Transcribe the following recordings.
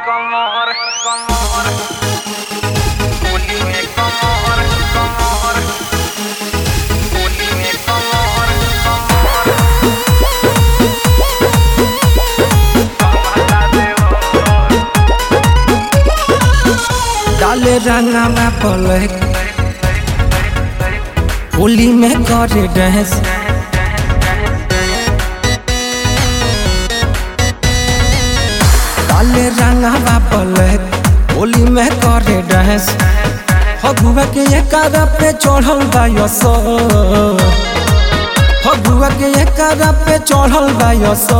कमर कमर होली में कमर कमर होली में कमर कमर कमला देवर डाले रंगा में पलक होली में करे डांस डाले रंगा में पलक होली में करे डांस फगुआ के एकारा पे चढ़ल बा यसो फगुआ के एकारा पे चढ़ल बा यसो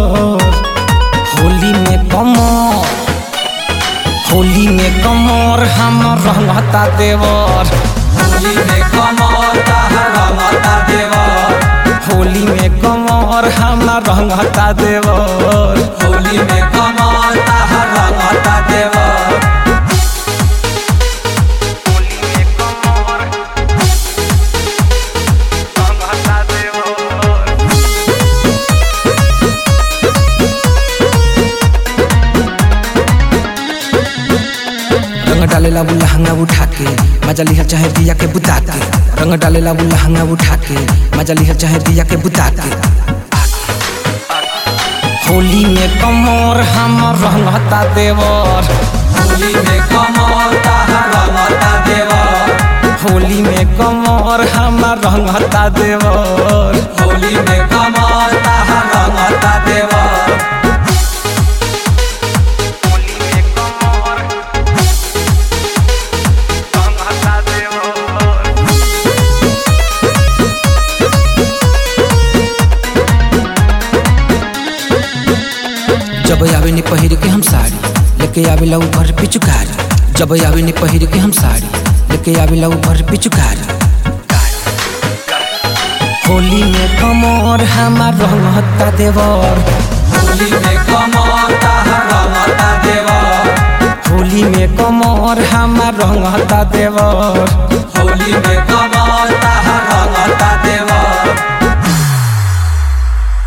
होली में कमर होली में कमर हम रहता देवर होली में कमर रहता देवर होली में कमर हम रहता देवर होली में कमर रहता देवर होली में कमर कमला देवर रंग डाले ला लहंगा उठा के मजा लिहा चाहे दिया के बुता के रंग डाले ला लहंगा उठा के मजा लिहा चाहे दिया के बुता के होली में कमर हम रहता देवर होली में कमर रहता देवर होली में कमर हम रहता देवर होली में कमर रहता देवर होली में कमर कमला देवर जब आवे नी पहिर के हम साड़ी लेके आवे ला ऊपर पिचुकारी जब आवे नी पहिर के हम साड़ी लेके आवे ला ऊपर पिचुकारी होली में कमर हमार रहता देवर होली में कमर रहता देवर होली में कमर हमार रहता देवर होली में कमर रहता देवर